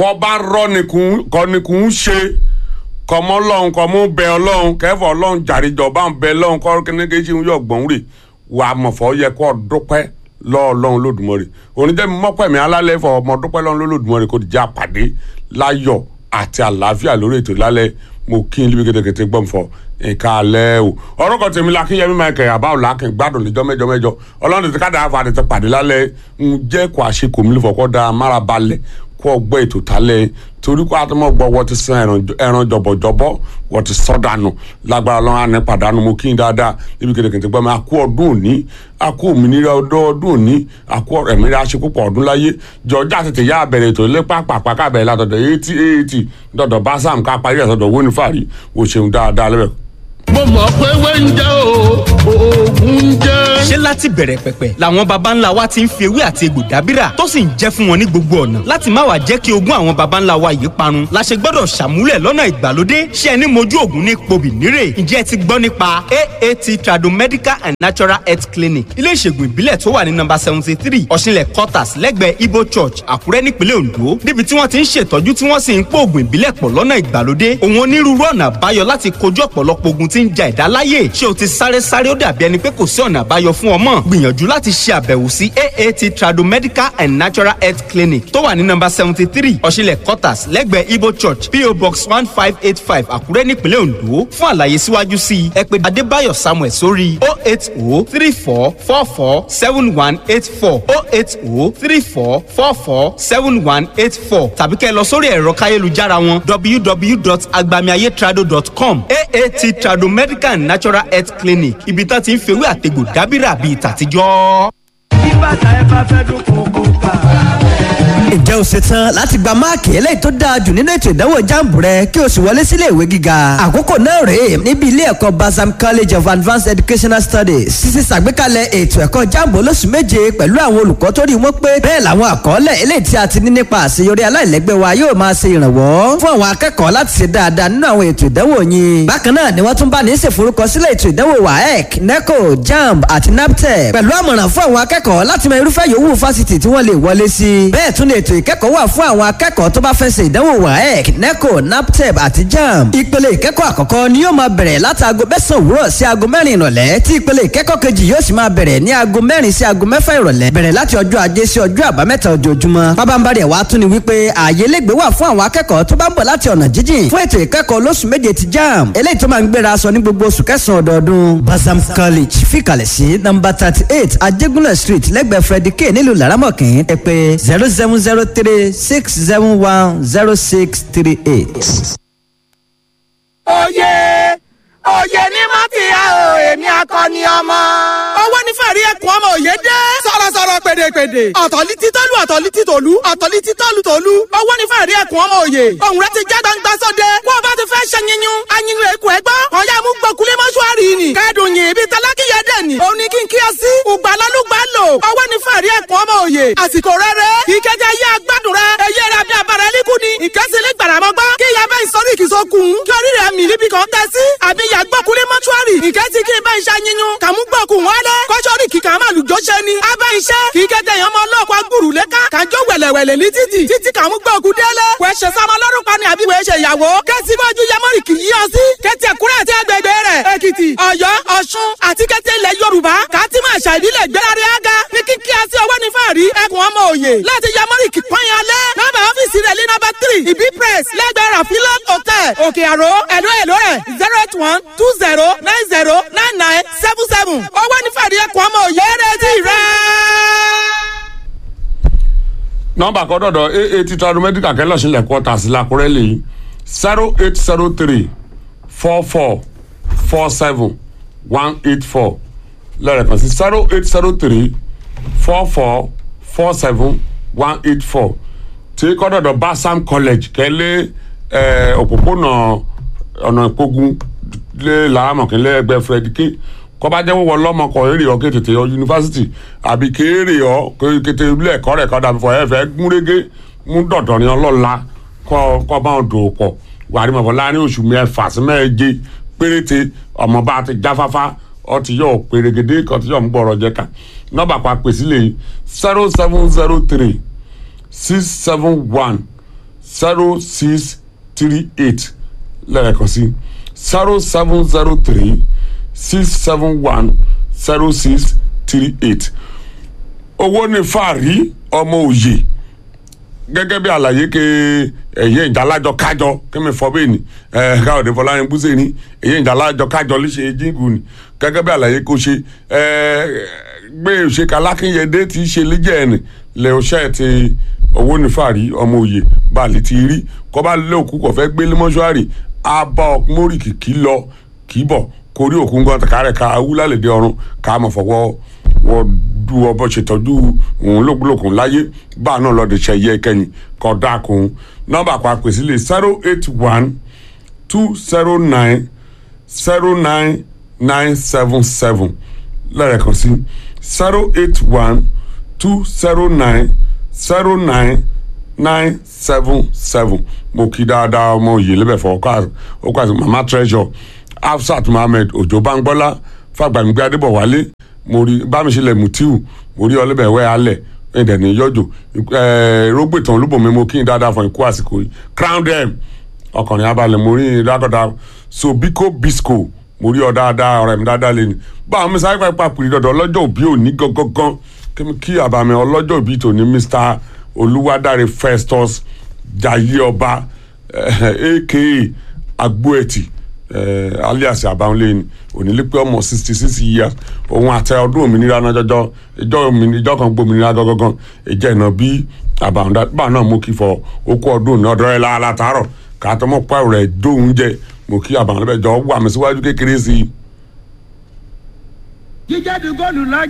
kọ́ bá rọ́ nìkún kọ́ nìkún ṣe kọ́mọ́ lọ́hùn kọ́mọ́ bẹ ọlọ́hun kẹfọ́ ọlọ́hun jàrìjọ bá ń bẹ lọ́hùn kọ́ kíníkejì ń yọ gbọ̀n rè wà á mọ̀fọ́ yẹ kọ́ dúpẹ́ lọ́ọ̀lọ́hun lódùmọ̀rè oníjẹ́mi mọ́pẹ̀mí alálẹ́ fọ ọmọ dúpẹ́ lọ́hun lódùmọ̀rè kò dìjà pàdé láyọ̀ àti àlàáfíà lórí ètò lálẹ́ mo kí n líbi kẹtẹkẹtẹ gbọ́n fọ nǹkan alẹ́ o ọ̀rọ̀ kan tèmi la kí yẹmi máa kẹ̀ àbá òlà kí n gbádùn níjọ́ mẹ́jọ mẹ́jọ ọlọ́run tètè káàdà àfa àti pàdé lálẹ́ ń jẹ́ kó àṣekò mi lè fọkọ́ da mára balẹ̀ kó ọgbọ́ ètò tálẹ̀ torí kó àtọmọ gbọ́ wọ́n ti san ẹran jọ̀bọ̀jọ̀bọ̀ wọ́n ti sọ́ dànù lágbára ọlọ́run àná pàdánù mo kí n dáadáa níbi kẹtẹkẹtẹ gbọ́n mi àkú ọdún òní àkú òmìnira ọdún òní àkú ẹ̀mí aṣekúpọ̀ ọdún láyé jọjá tètè yá àbẹ̀rẹ̀ ètò ilé pàápàá kábẹ̀rẹ̀ látọ̀dọ̀ eighty eighty dọ̀dọ̀ bá sam ká parí ẹ̀sọ̀dọ̀ wónífàrí wò ṣeun dáadáa lẹ́bẹ̀ẹ́ mo mọ̀ pé wẹ́ńjẹ́ o oògùn jẹ́. ṣé láti bẹ̀rẹ̀ pẹ̀pẹ̀ làwọn baba ńlá wa ti ń fi ewé àti egbò dábìrà tó sì ń jẹ́ fún wọn ní gbogbo ọ̀nà láti má wàá jẹ́ kí ogún àwọn baba ńlá wa yìí parun la ṣe gbọ́dọ̀ ṣàmúlẹ̀ lọ́nà ìgbàlódé ṣé ẹni mojú ògùn ní pobì nírè ǹjẹ́ ẹ ti gbọ́ nípa aat tradomedical and natural health clinic ilé ìṣègùn ìbílẹ̀ tó wà ní nọ́mbà seventy three ọ̀ṣinlẹ̀ quarters lẹ́gbẹ̀ẹ́ ibo church àkúrẹ́ nípínlẹ̀ ondo níbi tí wọ́n ti ń ṣètọ́jú tí wọ́n sì ń pò ògùn ìbílẹ̀ pọ̀ lọ́nà ìgbàlódé òun onírúurú ọ̀nà àbáyọ láti kojú ọ̀pọ̀lọpọ̀ ogun tí ń ja ẹ̀dá láyè ṣé o ti sáré sáré ó dàbí ẹni pé kò sí ọ̀nà àbáyọ fún ọmọ gbìyànjú láti ṣe àbẹ̀wò sí aat tradomedical and natural health clinic tó wà ní nọ́mbà seventy three ọ̀ṣinlẹ̀ quarters lẹ́gbẹ̀ẹ́ ibo church po box one five eight five àkúrẹ́ nípínlẹ̀ ondo fún àlàyé síwájú sí i ẹ pè adébáyọ̀ samuel sórí o eight o three four four four seven one eight four o eight o three four four four seven one eight four tàbí kẹ́ ẹ lọ sórí ẹ̀rọ káyélujára wọn www.agbamiayetrado.com aat tradomedical and natural health clinic ibi tá ti ń fewé àtegbò dábìrà bíi tàtijọ́. bí bàtà ẹ bá fẹ́ dún kókó ká. ǹjẹ́ o ṣetán láti gba máàkì eléyìí tó dáa jù nínú ètò ìdánwò jáàmù rẹ kí o sì wọlé sílé ìwé gíga àkókò náà rèé níbi ilé ẹ̀kọ́ basam college of advanced educational studies sísè ṣàgbékalẹ̀ ètò ẹ̀kọ́ jáàmù olóṣù méje pẹ̀lú àwọn olùkọ́ tó rí wọn pé bẹ́ẹ̀ làwọn àkọọ́lẹ̀ eléyìí tí a ti ní nípa àṣeyọrí aláìlẹ́gbẹ́ wa yóò máa ṣe ìrànwọ́ fún àwọn akẹ́kọ̀ọ́ láti ṣe dáadáa nínú àwọn ètò ìdánwò yín bákan náà ni wọ́n tún bá ní ṣèforúkọsílẹ̀ ètò ìdánwò waec neco jamb àti naptep pẹ̀lú àmọ̀ràn fún àwọn akẹ́kọ̀ọ́ láti mọ irúfẹ́ yòówù fásitì tí wọ́n lè wọlé sí bẹ́ẹ̀ tún ni ètò ìkẹ́kọ̀ọ́ wà fún àwọn akẹ́kọ̀ọ́ tó bá fẹ́ ṣe ìdánwò waec neco naptep àti jamb ìpele ìkẹ́kọ̀ọ́ àkọ́kọ́ ni yóò máa bẹ̀rẹ̀ láti aago mẹ́sàn òwúrọ̀ sí aago mẹ́rin ìrọ̀lẹ́ tí ìpele ìkẹ́kọ̀ọ́ kejì yóò sì máa bẹ̀rẹ̀ ní aago mẹ́rin sí aago mẹ́fà ìrọ̀lẹ́ bẹ̀rẹ̀ láti ọjọ́ ajé sí ọjọ́ àbámẹ́ta ojoojúmọ́ pábánbárì ẹ̀wá tún ni wípé ààyè lẹ́gbẹ̀ẹ́ wà fún àwọn akẹ́kọ̀ọ́ tó bá ń bọ̀ láti ọ̀nà jíjìn fún ètò ìkẹ́kọ̀ọ́ lóṣù méje ti jamb eléyìí tó máa ń gbéra aṣọ ní gbogbo oṣù kẹsàn-án ọdọọdún basam college fìkàlẹ̀ sí nọ́mbà thirty eight ajégúnlẹ̀ street lẹ́gbẹ̀ẹ́ freddy k nílùú laramọ̀kín ẹ pè zero seven zero three six seven one zero six three eight. oyè oyè ní mọ́tìyà o èmi akọni ọmọ. owó ní fẹ̀rí ẹkùn ọmọ òye dé. sọ̀rọ̀sọ̀rọ̀ pèdèpèdè. ọ̀tọ̀lí títọ́lù ọ̀tọ̀lí títòlú ọ̀tọ̀lí títọ́lù tòlú. owó ní fẹ̀rí ẹkùn ọmọ òye. ohun rẹ ti já gbangba sóde. kó o bá ti fẹ́ ṣe yíyún. ayinlu èkó ẹ gbọ́. ọ̀yá mú gbọ́kulé mọ́ṣúárì ni. kẹ́dùn yìí ibi tálákìyẹ dẹ̀ ni. òun ni kí n kí ọ sí. ùgbàlálùgbà lò. owó ní fẹ̀rí ẹkùn ọmọ òye. àsìkò rere. ìkẹjẹ yé agbádùn rẹ. eyé rẹ bí abara ẹlíkù ni. ìkẹsílẹ̀ gbàràmọ́gbá. kí ìyá bẹ́ẹ̀ sọ́rí ìkìsọ́kùn. kí orí rẹ̀ mì níbi kan tẹ́ sí. àbí ìyá gbọ́kulé mọ́ṣúárì. ìkẹ́ ti kí n bá iṣẹ́ yíyún. kàmú gbọ́kùn wọlé. kọ́sọ́rì kìkà máa lùjọ́ ṣe ni. a bá iṣẹ́ kì í kẹ́tẹ̀ yẹn ọmọ ọlọ́ọ̀kọ́ agbúrú lẹ́ka. kàjọ wẹ̀lẹ̀wẹ̀lẹ̀ ní títì. títí kàmú gbọ́kùn délé. wẹ́ ṣe sọmọ lọ́rùn pa ni àbí wẹ́ ṣe ìyàwó. kẹ́sì bọ́jú yẹmọ́rì kì í yọ sí. kẹ́tì ẹ̀kúrẹ́ àti agbègbè rẹ̀. èkìtì ọ̀yọ́ ọ̀ṣun àti kẹ́tì ilẹ̀ yorùbá. kàtìmọ̀ àṣà ìbílẹ̀ gbẹ́rẹ́ ága. ní kíkí àti ọwọ́ ní fàárí ẹkùn ọmọ òye. láti yẹmọ́rì kì pọ́nyìn alẹ́. nọ́mbà ọ́fíìsì rẹ̀ ní nọ́mbà tírì. ìbí press lẹ́gbẹ̀ẹ́ rafilot hotel òkè àró ẹ̀dọ́ èlò rẹ̀ zero eight one two zero nine zero nine nine seven seven. owó ní fàárí ẹkùn ọmọ òye rẹ̀ ti rẹ̀ nọmba kan dọdọ aa ti tradu medical kẹlẹ ọsìnlẹ kọta sí lakurẹ lèyí zero eight zero three four four four seven one eight four lẹ́ẹ̀kan sí zero eight zero three four four four seven one eight four tí kọ́ dọ̀dọ̀ basam college kẹ́lẹ́ ẹ̀ òpópónà ọ̀nà ìpogun lé làámọ̀kínlẹ̀ ẹgbẹ́ fredike kọ́ba jẹ́ wọ́wọ́ lọ́mọkọ̀ èrè ọ́ kétété ọ yunifásitì àbí kéèrè ọ́ kété ilé ẹ̀kọ́ rẹ̀ kọ́dà fọ ẹ̀fẹ̀ gúnrégé mú dọ̀dọ̀ ní ọlọ́la kọ́ bá wọn dòwò pọ̀ wàrí mọ̀fọ́ láàrin oṣù mẹ́fà sí mẹ́ẹ̀ẹ́jẹ péréte ọmọ bá ti jáfáfá ọ ti yọ pèrègèdè kan ti yọ ń gbọ́rọ̀ jẹ ká nọ́mbà pa pèsè lè zero seven zero three six seven one zero six three eight lẹ́ẹ̀kan sí zero seven zero three six seven one zero six three eight owó ní fàárí ọmọ òye gẹ́gẹ́ bí àlàyé ke ẹ̀yẹ ìjàlájọ kájọ kẹ́mi fọ́ bẹ́ẹ̀ ni ẹ̀ káwọ̀dé fọláyín búṣe ni ẹ̀yẹ ìjàlájọ kájọ léṣe jíǹgù ni gẹ́gẹ́ bí àlàyé kò ṣe ẹ̀ gbé òṣèkà lákínyẹdé tí í ṣe lẹ́jẹ̀ ẹ̀ nì lẹ́ ọṣẹ́ ti owó ní fàárí ọmọ òye báàlì ti rí kọ́ bá lé òkú kọ̀ fẹ́ gbé lé mọ́ṣúárì abá ọkùnrin kìkì lọ kì í bọ̀ kórí òkú gan kárẹ̀ ká awúlálẹ̀dẹ ọ̀run ká mọ̀ fọwọ́ wọ́n du ọbọ̀ ṣètọ́jú òun lókùlókùn láyé bá a náà lọ́ọ́ de ṣe yẹ kẹ́yìn kọ́ dákun nọ́mbà pa pèsè lè zero eight one two zero nine zero nine nine seven seven lẹ́ẹ̀kan sí zero eight one two zero nine zero nine nine seven seven mo kí dáadáa ọmọ yìí lẹ́bẹ̀ fọ ọkọ àti mama treasure afsat mohammed òjò bangbọ́lá fàgbàmígbé adébọ̀wálé mo rí bámiṣẹlẹ̀ mutiu mo rí ọlẹ́bẹ̀wẹ́ alẹ̀ ẹ̀dẹ̀ ní yọjò rógbètàn olúbọ̀mí mo kí n dáadáa fún ikú àsìkò yìí crown dem ọkùnrin abalẹ̀ mo rí dáadáa sobiko bisco mo rí ọ dáadáa ọ̀rẹ́ mi dáadáa lẹ́nu báwọn mi sáré pàápàá pèrè dọ̀dọ̀ ọlọ́jọ́ òbí òní gangan kí àbàmì ọlọ́jọ́ òbí tòní mr olúwadáre festus jayé ọba aka agbóẹtì alias àbáwọlé onílé pé ọmọ sixty six years òun àtẹ ọdún òmìnira náà jọjọ ìjọ ìjọ kan gbòmìnira gangan ìjẹ ìnà bí àbàwọ̀dá bá náà mú kí fọ okú ọdún ní ọdọ rẹ látàárọ̀ kàtọmọ pààrọ̀ rẹ dóhùn jẹ mú kí àbàwọ̀dá bẹ jọ wà mí síwájú kékeré sí i. jíjáde góòlù lájà.